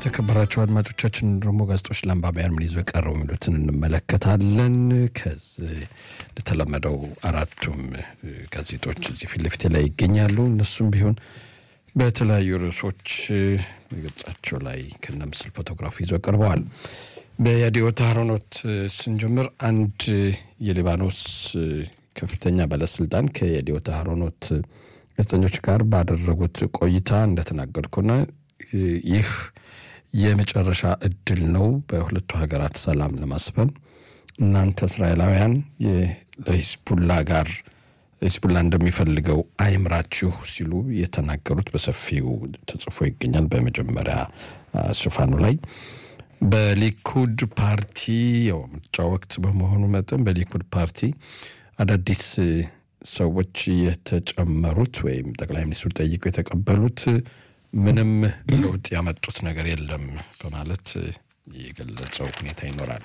የተከበራቸው አድማጮቻችን ደግሞ ጋዜጦች ለአንባቢያን ምን ይዞ የቀረው የሚሉትን እንመለከታለን። ከዚህ እንደተለመደው አራቱም ጋዜጦች እዚህ ፊት ለፊቴ ላይ ይገኛሉ። እነሱም ቢሆን በተለያዩ ርዕሶች ገጻቸው ላይ ከነ ምስል ፎቶግራፍ ይዞ ቀርበዋል። በያዲዮት አህሮኖት ስንጀምር አንድ የሊባኖስ ከፍተኛ ባለስልጣን ከያዲዮት አህሮኖት ጋዜጠኞች ጋር ባደረጉት ቆይታ እንደተናገርኩና ይህ የመጨረሻ እድል ነው በሁለቱ ሀገራት ሰላም ለማስፈን እናንተ እስራኤላውያን ለሂዝቡላ ጋር ሂዝቡላ እንደሚፈልገው አይምራችሁ ሲሉ የተናገሩት በሰፊው ተጽፎ ይገኛል። በመጀመሪያ ሽፋኑ ላይ በሊኩድ ፓርቲ ያው ምርጫ ወቅት በመሆኑ መጠን በሊኩድ ፓርቲ አዳዲስ ሰዎች የተጨመሩት ወይም ጠቅላይ ሚኒስትሩ ጠይቀው የተቀበሉት ምንም ለውጥ ያመጡት ነገር የለም በማለት የገለጸው ሁኔታ ይኖራል።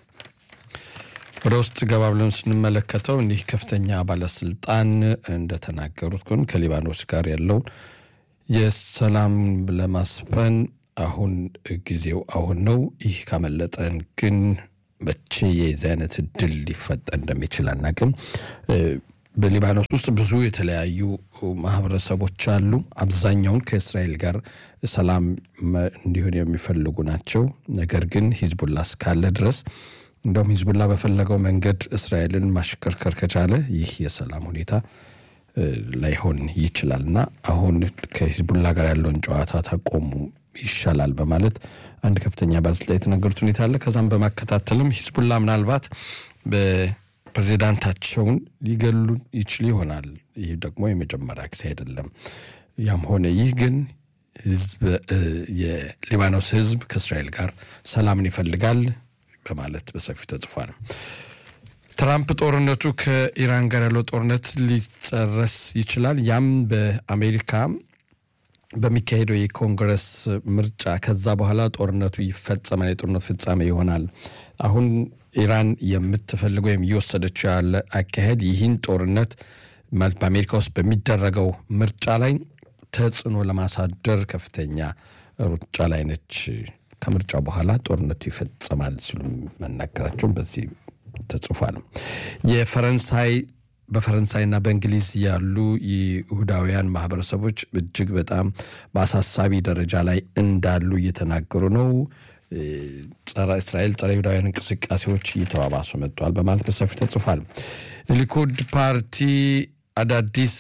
ወደ ውስጥ ገባ ብለን ስንመለከተው እኒህ ከፍተኛ ባለስልጣን እንደተናገሩት ግን ከሊባኖስ ጋር ያለው የሰላም ለማስፈን አሁን ጊዜው አሁን ነው። ይህ ካመለጠን ግን መቼ የዚህ አይነት እድል ሊፈጠር እንደሚችል አናቅም። በሊባኖስ ውስጥ ብዙ የተለያዩ ማህበረሰቦች አሉ። አብዛኛውን ከእስራኤል ጋር ሰላም እንዲሆን የሚፈልጉ ናቸው። ነገር ግን ሂዝቡላ እስካለ ድረስ እንደውም ሂዝቡላ በፈለገው መንገድ እስራኤልን ማሽከርከር ከቻለ ይህ የሰላም ሁኔታ ላይሆን ይችላል እና አሁን ከሂዝቡላ ጋር ያለውን ጨዋታ ታቆሙ ይሻላል በማለት አንድ ከፍተኛ ባለስልጣን የተናገሩት ሁኔታ አለ። ከዛም በማከታተልም ሂዝቡላ ምናልባት ፕሬዚዳንታቸውን ሊገሉ ይችል ይሆናል። ይህ ደግሞ የመጀመሪያ ጊዜ አይደለም። ያም ሆነ ይህ ግን ህዝብ የሊባኖስ ህዝብ ከእስራኤል ጋር ሰላምን ይፈልጋል በማለት በሰፊው ተጽፏል። ትራምፕ ጦርነቱ ከኢራን ጋር ያለው ጦርነት ሊጨረስ ይችላል። ያም በአሜሪካ በሚካሄደው የኮንግረስ ምርጫ ከዛ በኋላ ጦርነቱ ይፈጸማል፣ የጦርነቱ ፍጻሜ ይሆናል። አሁን ኢራን የምትፈልገው ወይም እየወሰደችው ያለ አካሄድ ይህን ጦርነት በአሜሪካ ውስጥ በሚደረገው ምርጫ ላይ ተጽዕኖ ለማሳደር ከፍተኛ ሩጫ ላይ ነች። ከምርጫ በኋላ ጦርነቱ ይፈጸማል ሲሉ መናገራቸውን በዚህ ተጽፏል። የፈረንሳይ በፈረንሳይና በእንግሊዝ ያሉ ይሁዳውያን ማህበረሰቦች እጅግ በጣም በአሳሳቢ ደረጃ ላይ እንዳሉ እየተናገሩ ነው። ጸረ እስራኤል ጸረ ይሁዳውያን እንቅስቃሴዎች እየተባባሱ መጥተዋል በማለት በሰፊ ተጽፏል። ሊኩድ ፓርቲ አዳዲስ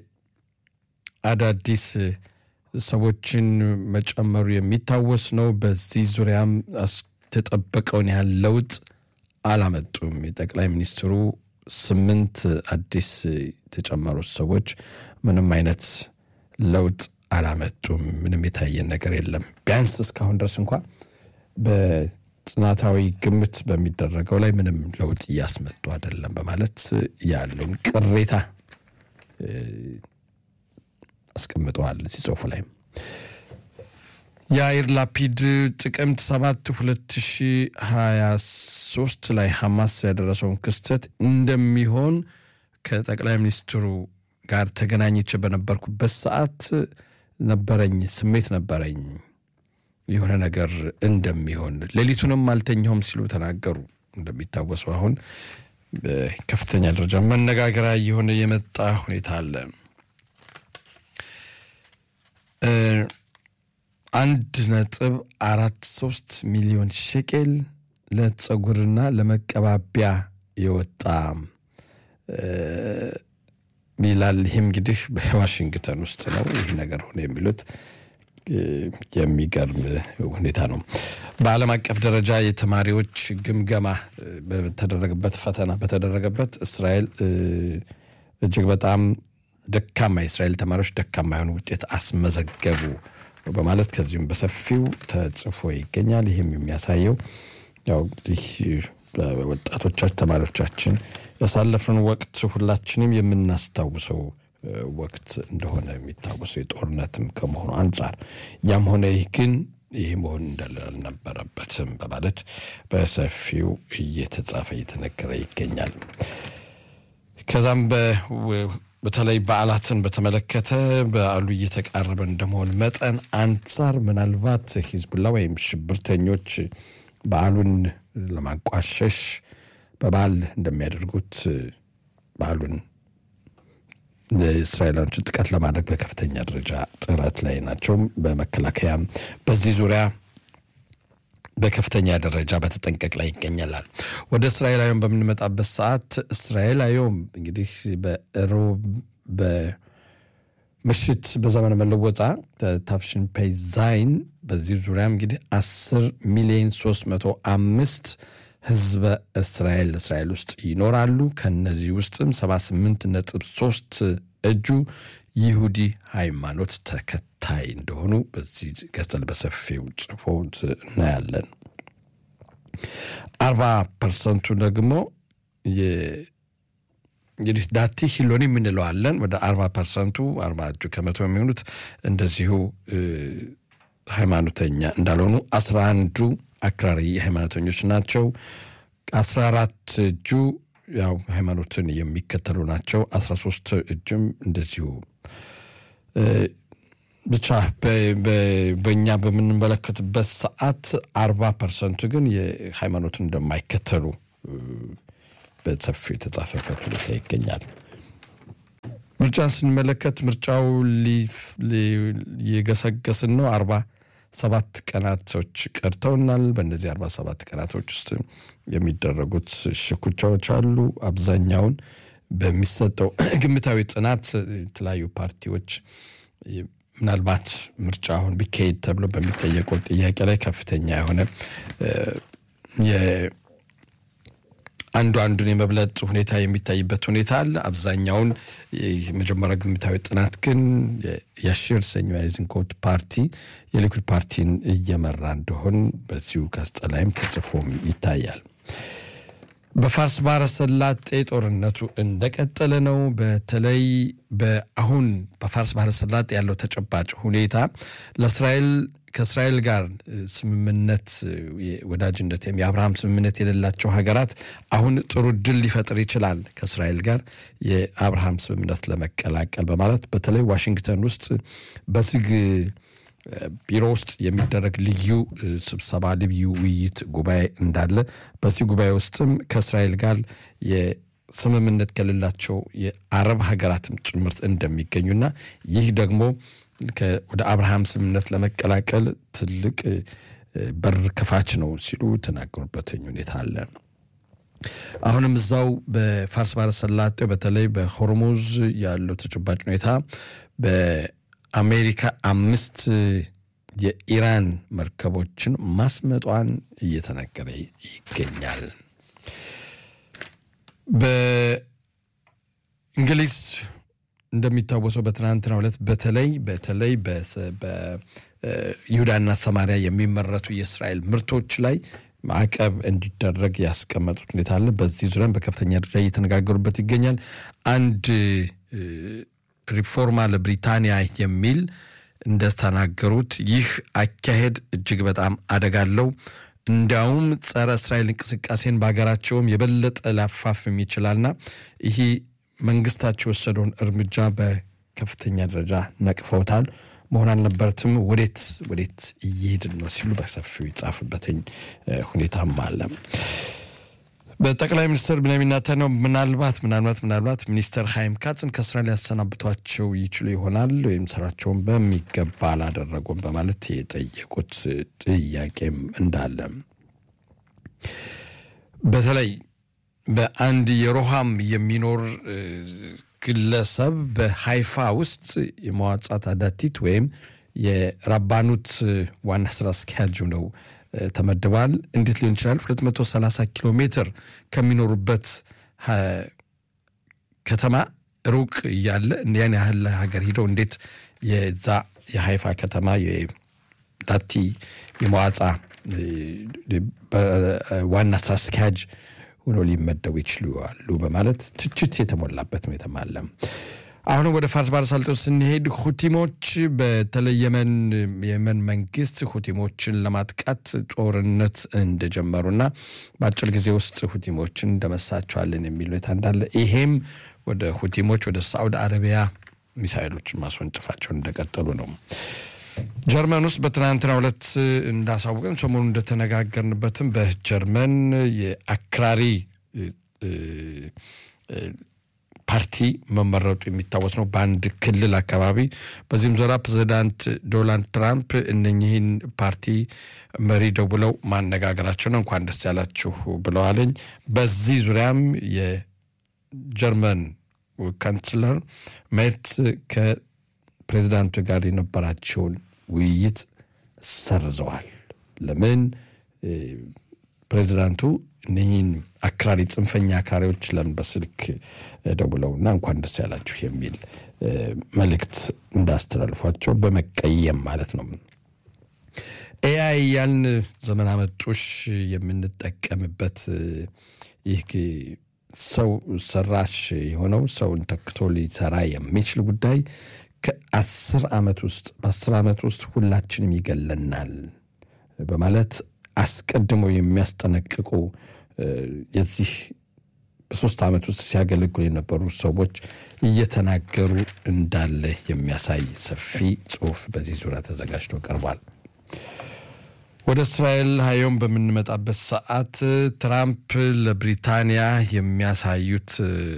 አዳዲስ ሰዎችን መጨመሩ የሚታወስ ነው። በዚህ ዙሪያም የተጠበቀውን ያህል ለውጥ አላመጡም። የጠቅላይ ሚኒስትሩ ስምንት አዲስ የተጨመሩት ሰዎች ምንም አይነት ለውጥ አላመጡም። ምንም የታየን ነገር የለም። ቢያንስ እስካሁን ድረስ እንኳ በጥናታዊ ግምት በሚደረገው ላይ ምንም ለውጥ እያስመጡ አይደለም በማለት ያለውን ቅሬታ አስቀምጠዋል እዚህ ጽሁፉ ላይ። የአይር ላፒድ ጥቅምት 7 2023 ላይ ሐማስ ያደረሰውን ክስተት እንደሚሆን ከጠቅላይ ሚኒስትሩ ጋር ተገናኝቼ በነበርኩበት ሰዓት ነበረኝ ስሜት ነበረኝ የሆነ ነገር እንደሚሆን ሌሊቱንም አልተኛውም ሲሉ ተናገሩ። እንደሚታወሰው አሁን በከፍተኛ ደረጃ መነጋገሪያ የሆነ የመጣ ሁኔታ አለ። አንድ ነጥብ አራት ሶስት ሚሊዮን ሸቄል ለጸጉርና ለመቀባቢያ የወጣ ይላል። ይህም እንግዲህ በዋሽንግተን ውስጥ ነው ይህ ነገር ሆነ የሚሉት የሚገርም ሁኔታ ነው። በዓለም አቀፍ ደረጃ የተማሪዎች ግምገማ በተደረገበት ፈተና በተደረገበት እስራኤል እጅግ በጣም ደካማ የእስራኤል ተማሪዎች ደካማ የሆኑ ውጤት አስመዘገቡ በማለት ከዚሁም በሰፊው ተጽፎ ይገኛል። ይህም የሚያሳየው ያው እንግዲህ ወጣቶቻችን ተማሪዎቻችን ያሳለፍን ወቅት ሁላችንም የምናስታውሰው ወቅት እንደሆነ የሚታወሰው የጦርነትም ከመሆኑ አንጻር ያም ሆነ ይህ ግን ይህ መሆን እንዳለ አልነበረበትም በማለት በሰፊው እየተጻፈ እየተነገረ ይገኛል። ከዛም በተለይ በዓላትን በተመለከተ በዓሉ እየተቃረበ እንደመሆን መጠን አንጻር ምናልባት ሂዝቡላ ወይም ሽብርተኞች በዓሉን ለማንቋሸሽ በበዓል እንደሚያደርጉት በዓሉን እስራኤላውያኖችን ጥቃት ለማድረግ በከፍተኛ ደረጃ ጥረት ላይ ናቸው። በመከላከያም በዚህ ዙሪያ በከፍተኛ ደረጃ በተጠንቀቅ ላይ ይገኛላል። ወደ እስራኤላዊም በምንመጣበት ሰዓት እስራኤላዊም እንግዲህ በሮብ በምሽት በዘመነ መለወጫ ታፍሽን ፔዛይን በዚህ ዙሪያም እንግዲህ አስር ሚሊዮን ሶስት መቶ አምስት ህዝበ እስራኤል እስራኤል ውስጥ ይኖራሉ። ከነዚህ ውስጥም 78 ነጥብ 3 እጁ ይሁዲ ሃይማኖት ተከታይ እንደሆኑ በዚህ ገጽል በሰፊው ጽፎት እናያለን። አርባ ፐርሰንቱ ደግሞ እንግዲህ ዳቲ ሂሎኒ የምንለዋለን ወደ አርባ ፐርሰንቱ አርባ እጁ ከመቶ የሚሆኑት እንደዚሁ ሃይማኖተኛ እንዳልሆኑ አስራ አንዱ አክራሪ ሃይማኖተኞች ናቸው። አስራ አራት እጁ ያው ሃይማኖትን የሚከተሉ ናቸው። አስራ ሶስት እጅም እንደዚሁ ብቻ በእኛ በምንመለከትበት ሰዓት አርባ ፐርሰንቱ ግን የሃይማኖትን እንደማይከተሉ በሰፊው የተጻፈበት ሁኔታ ይገኛል። ምርጫን ስንመለከት ምርጫው የገሰገስን ነው አርባ ሰባት ቀናቶች ቀርተውናል። በእነዚህ አርባ ሰባት ቀናቶች ውስጥ የሚደረጉት ሽኩቻዎች አሉ። አብዛኛውን በሚሰጠው ግምታዊ ጥናት የተለያዩ ፓርቲዎች ምናልባት ምርጫ አሁን ቢካሄድ ተብሎ በሚጠየቀው ጥያቄ ላይ ከፍተኛ የሆነ አንዱ አንዱን የመብለጥ ሁኔታ የሚታይበት ሁኔታ አለ። አብዛኛውን የመጀመሪያ ግምታዊ ጥናት ግን የአሽር ሰኞ አይዝንኮት ፓርቲ የሊኩድ ፓርቲን እየመራ እንደሆን በዚሁ ጋዜጣ ላይም ተጽፎም ይታያል። በፋርስ ባህረ ሰላጤ ጦርነቱ እንደቀጠለ ነው። በተለይ በአሁን በፋርስ ባህረ ሰላጤ ያለው ተጨባጭ ሁኔታ ለእስራኤል ከእስራኤል ጋር ስምምነት ወዳጅነት ወይም የአብርሃም ስምምነት የሌላቸው ሀገራት አሁን ጥሩ ድል ሊፈጥር ይችላል ከእስራኤል ጋር የአብርሃም ስምምነት ለመቀላቀል በማለት በተለይ ዋሽንግተን ውስጥ በዝግ ቢሮ ውስጥ የሚደረግ ልዩ ስብሰባ ልዩ ውይይት ጉባኤ እንዳለ በዚህ ጉባኤ ውስጥም ከእስራኤል ጋር የስምምነት ከሌላቸው የአረብ ሀገራትም ጭምርት እንደሚገኙና ይህ ደግሞ ወደ አብርሃም ስምምነት ለመቀላቀል ትልቅ በር ከፋች ነው ሲሉ ተናገሩበትኝ ሁኔታ አለ። አሁንም እዛው በፋርስ ባህረ ሰላጤው በተለይ በሆርሙዝ ያለው ተጨባጭ ሁኔታ በአሜሪካ አምስት የኢራን መርከቦችን ማስመጧን እየተነገረ ይገኛል። በእንግሊዝ እንደሚታወሰው በትናንትናው ዕለት በተለይ በተለይ በይሁዳና ሰማሪያ የሚመረቱ የእስራኤል ምርቶች ላይ ማዕቀብ እንዲደረግ ያስቀመጡት ሁኔታ አለ። በዚህ ዙሪያም በከፍተኛ ደረጃ እየተነጋገሩበት ይገኛል። አንድ ሪፎርማ ለብሪታንያ የሚል እንደተናገሩት ይህ አካሄድ እጅግ በጣም አደጋ አለው። እንዲያውም ጸረ እስራኤል እንቅስቃሴን በሀገራቸውም የበለጠ ሊያፋፍም ይችላልና ይህ መንግስታቸው የወሰደውን እርምጃ በከፍተኛ ደረጃ ነቅፈውታል። መሆን አልነበረትም። ወዴት ወዴት እየሄድን ነው ሲሉ በሰፊው ይጻፍበትኝ ሁኔታም አለ። በጠቅላይ ሚኒስትር ብንያሚን ኔታንያሁ ምናልባት ምናልባት ምናልባት ሚኒስተር ሀይም ካጽን ከስራ ሊያሰናብቷቸው ይችሉ ይሆናል ወይም ስራቸውን በሚገባ አላደረጉም በማለት የጠየቁት ጥያቄም እንዳለ በተለይ በአንድ የሮሃም የሚኖር ግለሰብ በሃይፋ ውስጥ የመዋጻት አዳቲት ወይም የራባኑት ዋና ስራ አስኪያጅ ነው ተመድበዋል። እንዴት ሊሆን ይችላል? 230 ኪሎ ሜትር ከሚኖሩበት ከተማ ሩቅ እያለ ያን ያህል ሀገር ሂደው እንዴት የዛ የሃይፋ ከተማ የዳቲ የመዋጻ ዋና ስራ አስኪያጅ ሆኖ ሊመደቡ ይችላሉ በማለት ትችት የተሞላበት ሁኔታም አለ። አሁንም ወደ ፋርስ ባህረ ሰላጤው ስንሄድ ሁቲሞች በተለይ የመን የመን መንግስት ሁቲሞችን ለማጥቃት ጦርነት እንደጀመሩና በአጭር ጊዜ ውስጥ ሁቲሞችን እንደመሳቸዋለን የሚል ሁኔታ እንዳለ ይሄም ወደ ሁቲሞች ወደ ሳዑዲ አረቢያ ሚሳይሎችን ማስወንጨፋቸውን እንደቀጠሉ ነው። ጀርመን ውስጥ በትናንትናው ዕለት እንዳሳወቀን ሰሞኑን እንደተነጋገርንበትም በጀርመን የአክራሪ ፓርቲ መመረጡ የሚታወስ ነው በአንድ ክልል አካባቢ። በዚህም ዙሪያ ፕሬዚዳንት ዶናልድ ትራምፕ እነኚህን ፓርቲ መሪ ደውለው ማነጋገራቸው ነው። እንኳን ደስ ያላችሁ ብለዋለኝ። በዚህ ዙሪያም የጀርመን ካንስለር ሜርት ከፕሬዚዳንቱ ጋር የነበራቸውን ውይይት ሰርዘዋል። ለምን ፕሬዚዳንቱ እነህን አክራሪ ጽንፈኛ አክራሪዎች ለምን በስልክ ደውለውና እንኳን ደስ ያላችሁ የሚል መልእክት እንዳስተላልፏቸው በመቀየም ማለት ነው። ኤአይ ያልን ዘመን አመጡሽ የምንጠቀምበት ይህ ሰው ሰራሽ የሆነው ሰውን ተክቶ ሊሰራ የሚችል ጉዳይ ከአስር ዓመት ውስጥ በአስር ዓመት ውስጥ ሁላችንም ይገለናል በማለት አስቀድመው የሚያስጠነቅቁ የዚህ በሶስት ዓመት ውስጥ ሲያገለግሉ የነበሩ ሰዎች እየተናገሩ እንዳለ የሚያሳይ ሰፊ ጽሑፍ በዚህ ዙሪያ ተዘጋጅቶ ቀርቧል። ወደ እስራኤል ሀዮም በምንመጣበት ሰዓት ትራምፕ ለብሪታንያ የሚያሳዩት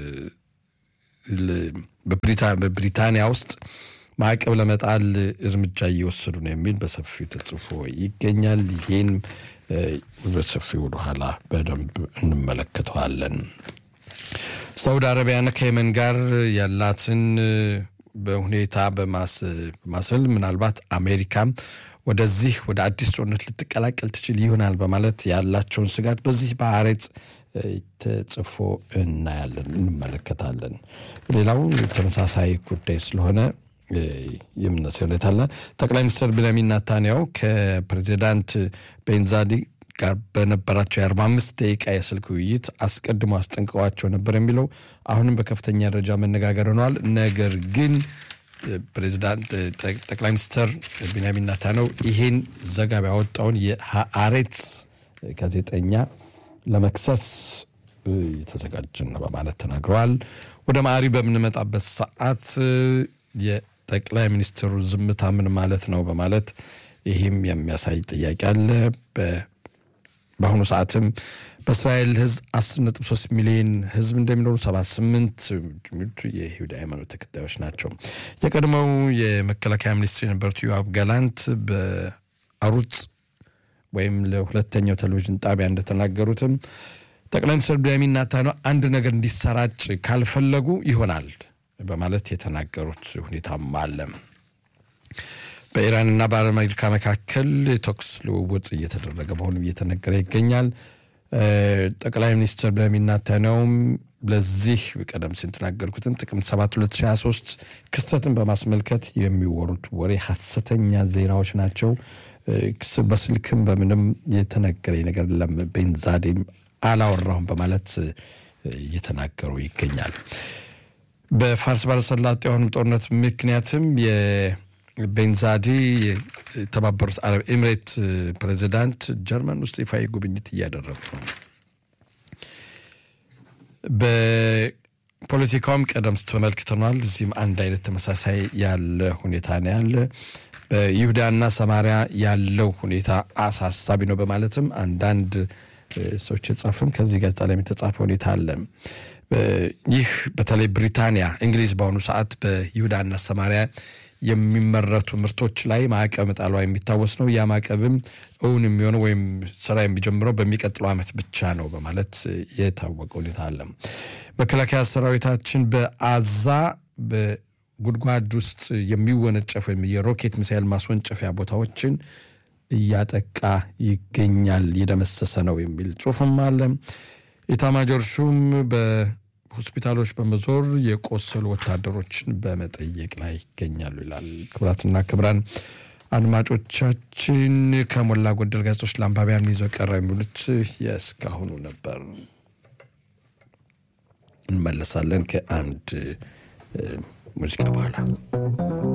በብሪታንያ ውስጥ ማዕቀብ ለመጣል እርምጃ እየወሰዱ ነው የሚል በሰፊው ተጽፎ ይገኛል። ይህን በሰፊው ወደኋላ በደንብ እንመለከተዋለን። ሳውዲ አረቢያን ከየመን ጋር ያላትን በሁኔታ በማስል ምናልባት አሜሪካም ወደዚህ ወደ አዲስ ጦርነት ልትቀላቀል ትችል ይሆናል በማለት ያላቸውን ስጋት በዚህ በአሬጽ ተጽፎ እናያለን፣ እንመለከታለን። ሌላው ተመሳሳይ ጉዳይ ስለሆነ የምነሳው ሁኔታ አለ። ጠቅላይ ሚኒስትር ቤንያሚን ናታንያሁ ከፕሬዚዳንት ቤንዛዲ ጋር በነበራቸው የአርባ አምስት ደቂቃ የስልክ ውይይት አስቀድሞ አስጠንቅቀዋቸው ነበር የሚለው አሁንም በከፍተኛ ደረጃ መነጋገር ሆነዋል። ነገር ግን ፕሬዚዳንት ጠቅላይ ሚኒስትር ቤንያሚን ናታንያሁ ይሄን ዘገባ ያወጣውን የሀአሬት ጋዜጠኛ ለመክሰስ የተዘጋጀን ነው በማለት ተናግረዋል። ወደ ማዕሪ በምንመጣበት ሰዓት የጠቅላይ ሚኒስትሩ ዝምታ ምን ማለት ነው በማለት ይህም የሚያሳይ ጥያቄ አለ። በአሁኑ ሰዓትም በእስራኤል ሕዝብ 10.3 ሚሊዮን ሕዝብ እንደሚኖሩ 78 የይሁዳ ሃይማኖት ተከታዮች ናቸው። የቀድሞው የመከላከያ ሚኒስትር የነበሩት ዮአብ ጋላንት በአሩጽ ወይም ለሁለተኛው ቴሌቪዥን ጣቢያ እንደተናገሩትም ጠቅላይ ሚኒስትር ቤንያሚን ኔታንያሁ አንድ ነገር እንዲሰራጭ ካልፈለጉ ይሆናል በማለት የተናገሩት ሁኔታም አለ። በኢራንና በአሜሪካ መካከል ተኩስ ልውውጥ እየተደረገ መሆኑ እየተነገረ ይገኛል። ጠቅላይ ሚኒስትር ቤንያሚን ኔታንያሁም ለዚህ ቀደም ሲል የተናገርኩትም ጥቅምት 7 2023 ክስተትን በማስመልከት የሚወሩት ወሬ ሐሰተኛ ዜናዎች ናቸው። በስልክም በምንም የተነገረኝ ነገር የለም፣ ቤንዛዴም አላወራሁም በማለት እየተናገሩ ይገኛል። በፋርስ ባሕረ ሰላጤ አሁንም ጦርነት ምክንያትም የቤንዛዲ የተባበሩት አረብ ኤምሬት ፕሬዚዳንት ጀርመን ውስጥ ይፋዊ ጉብኝት እያደረጉ ነው። በፖለቲካውም ቀደም ተመልክተናል። እዚህም አንድ አይነት ተመሳሳይ ያለ ሁኔታ ነው ያለ በይሁዳና ሰማሪያ ያለው ሁኔታ አሳሳቢ ነው በማለትም አንዳንድ ሰዎች የጻፉም ከዚህ ጋዜጣ ላይ የተጻፈ ሁኔታ አለ። ይህ በተለይ ብሪታንያ፣ እንግሊዝ በአሁኑ ሰዓት በይሁዳና ሰማሪያ የሚመረቱ ምርቶች ላይ ማዕቀብ መጣሏ የሚታወስ ነው። ያ ማዕቀብም እውን የሚሆነው ወይም ስራ የሚጀምረው በሚቀጥለው ዓመት ብቻ ነው በማለት የታወቀ ሁኔታ አለ። መከላከያ ሰራዊታችን በአዛ ጉድጓድ ውስጥ የሚወነጨፍ ወይም የሮኬት ሚሳይል ማስወንጨፊያ ቦታዎችን እያጠቃ ይገኛል፣ እየደመሰሰ ነው የሚል ጽሁፍም አለ። ኢታማጆር ሹም በሆስፒታሎች በመዞር የቆሰሉ ወታደሮችን በመጠየቅ ላይ ይገኛሉ ይላል። ክቡራትና ክቡራን አድማጮቻችን ከሞላ ጎደል ጋዜጦች ለአንባቢያን ይዘው ቀረ የሚሉት የእስካሁኑ ነበር። እንመለሳለን ከአንድ ሙዚቃ በኋላ